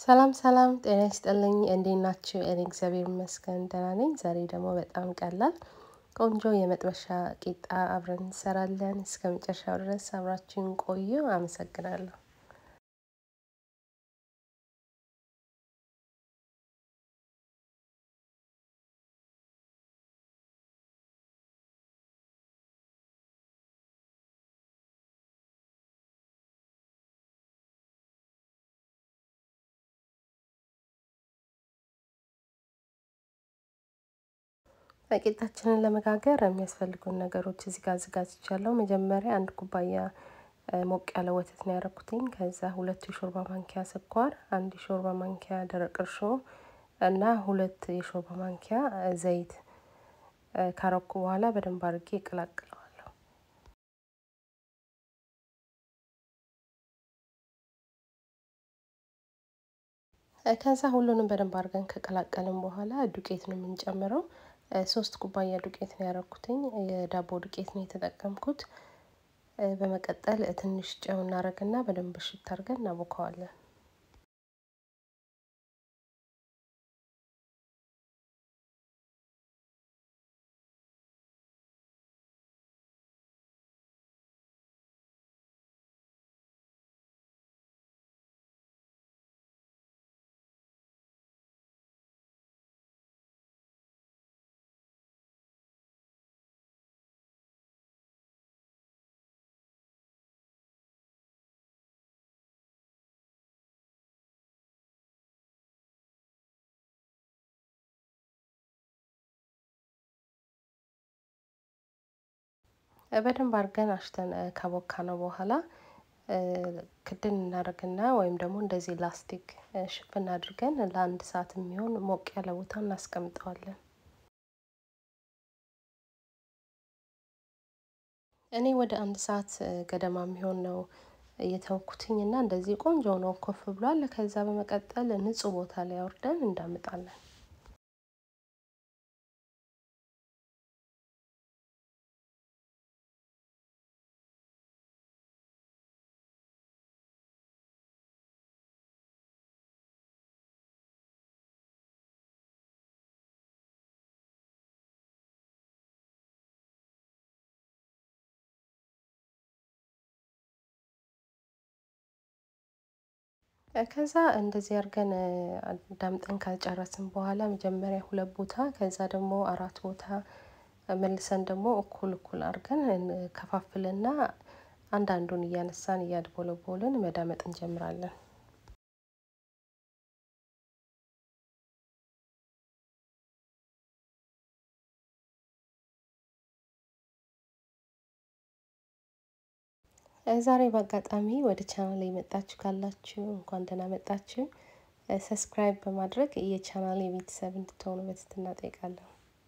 ሰላም ሰላም ጤና ይስጥልኝ እንዴት ናችሁ? እኔ እግዚአብሔር ይመስገን ደህና ነኝ። ዛሬ ደግሞ በጣም ቀላል ቆንጆ የመጥበሻ ቂጣ አብረን እንሰራለን። እስከ መጨረሻው ድረስ አብራችሁን ቆዩ። አመሰግናለሁ። ቂጣችንን ለመጋገር የሚያስፈልጉን ነገሮች እዚህ ጋር አዘጋጅቻለሁ። መጀመሪያ አንድ ኩባያ ሞቅ ያለ ወተት ነው ያደረኩትኝ። ከዛ ሁለት የሾርባ ማንኪያ ስኳር፣ አንድ የሾርባ ማንኪያ ደረቅ እርሾ እና ሁለት የሾርባ ማንኪያ ዘይት ካረኩ በኋላ በደንብ አድርጌ እቀላቅለዋለሁ። ከዛ ሁሉንም በደንብ አድርገን ከቀላቀልን በኋላ ዱቄት ነው የምንጨምረው። ሶስት ኩባያ ዱቄት ነው ያደረኩትኝ። የዳቦ ዱቄት ነው የተጠቀምኩት። በመቀጠል ትንሽ ጨው እናደርግና በደንብ እሽት አድርገን እናቦከዋለን። በደንብ አድርገን አሽተን ካቦካ ነው በኋላ ክድን እናደርግና ወይም ደግሞ እንደዚህ ላስቲክ ሽፍን አድርገን ለአንድ ሰዓት የሚሆን ሞቅ ያለ ቦታ እናስቀምጠዋለን። እኔ ወደ አንድ ሰዓት ገደማ የሚሆን ነው የተወኩትኝ እና እንደዚህ ቆንጆ ነው ኮፍ ብሏል። ከዛ በመቀጠል ንጹህ ቦታ ላይ አውርደን እንዳምጣለን። ከዛ እንደዚህ አድርገን ዳምጠን ከጨረስን በኋላ መጀመሪያ ሁለት ቦታ ከዛ ደግሞ አራት ቦታ መልሰን ደግሞ እኩል እኩል አድርገን ከፋፍልና አንዳንዱን እያነሳን እያድቦለቦልን መዳመጥ እንጀምራለን። ዛሬ በአጋጣሚ ወደ ቻናል የመጣችሁ ካላችሁ እንኳን ደህና መጣችሁ። ሰብስክራይብ በማድረግ የቻናል የቤተሰብ እንድትሆኑ በትህትና እጠይቃለሁ።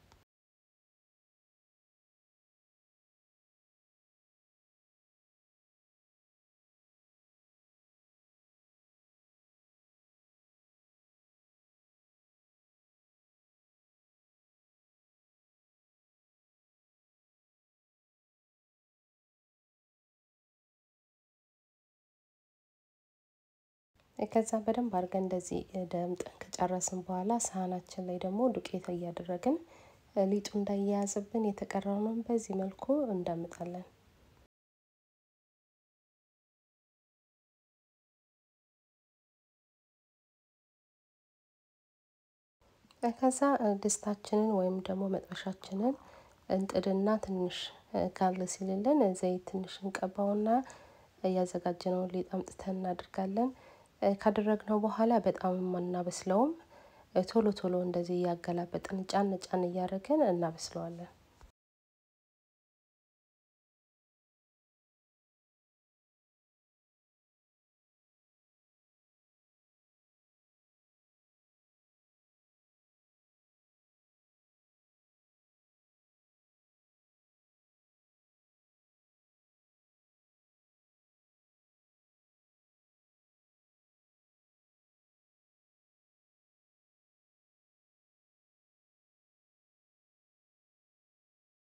ከዛ በደንብ አድርገን እንደዚህ ደምጠን ከጨረስን በኋላ ሳህናችን ላይ ደግሞ ዱቄት እያደረግን ሊጡ እንዳያያዝብን የተቀረውንም በዚህ መልኩ እንዳምጣለን። ከዛ ድስታችንን ወይም ደግሞ መጥበሻችንን እንጥድና ትንሽ ጋል ሲልልን ዘይት ትንሽ እንቀባውና እያዘጋጀነውን ሊጥ አምጥተን እናደርጋለን። ካደረግነው በኋላ በጣም አናበስለውም። ቶሎ ቶሎ እንደዚህ እያገላበጥን ጫን ጫን እያደረግን እናበስለዋለን።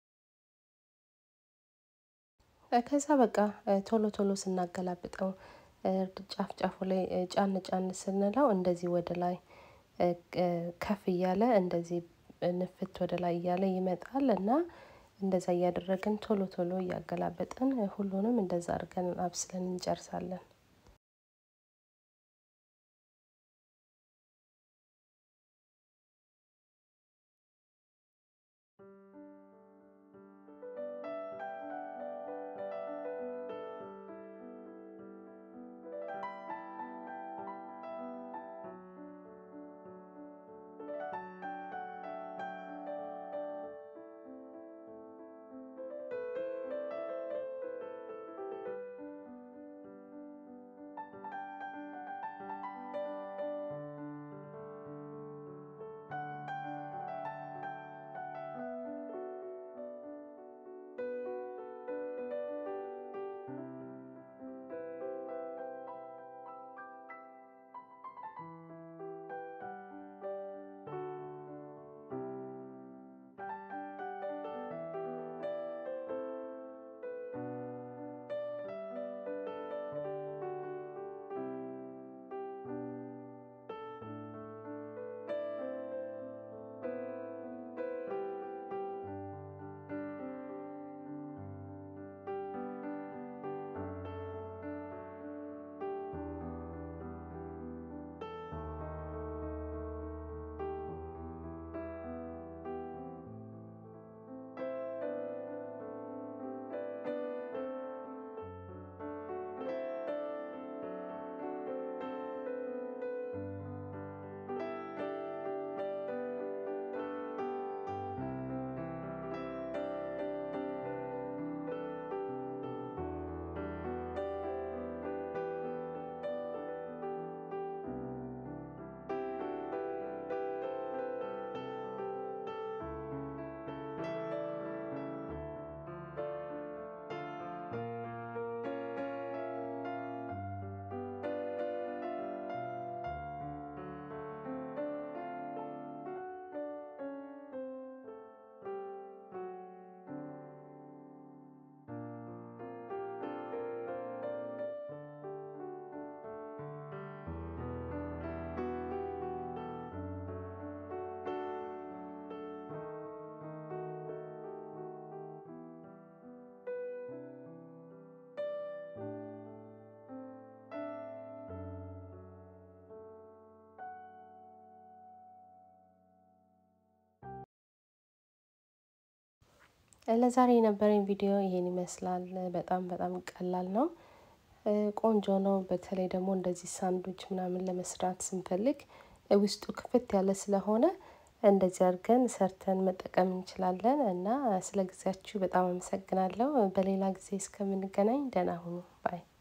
ከዛ በቃ ቶሎ ቶሎ ስናገላብጠው ጫፍ ጫፉ ላይ ጫን ጫን ስንለው እንደዚህ ወደ ላይ ከፍ እያለ እንደዚህ ንፍት ወደ ላይ እያለ ይመጣል እና እንደዛ እያደረግን ቶሎ ቶሎ እያገላበጥን ሁሉንም እንደዛ አድርገን አብስለን እንጨርሳለን። ለዛሬ የነበረኝ ቪዲዮ ይሄን ይመስላል። በጣም በጣም ቀላል ነው፣ ቆንጆ ነው። በተለይ ደግሞ እንደዚህ ሳንዱች ምናምን ለመስራት ስንፈልግ ውስጡ ክፍት ያለ ስለሆነ እንደዚህ አድርገን ሰርተን መጠቀም እንችላለን እና ስለ ጊዜያችሁ በጣም አመሰግናለሁ። በሌላ ጊዜ እስከምንገናኝ ደህና ሁኑ ባይ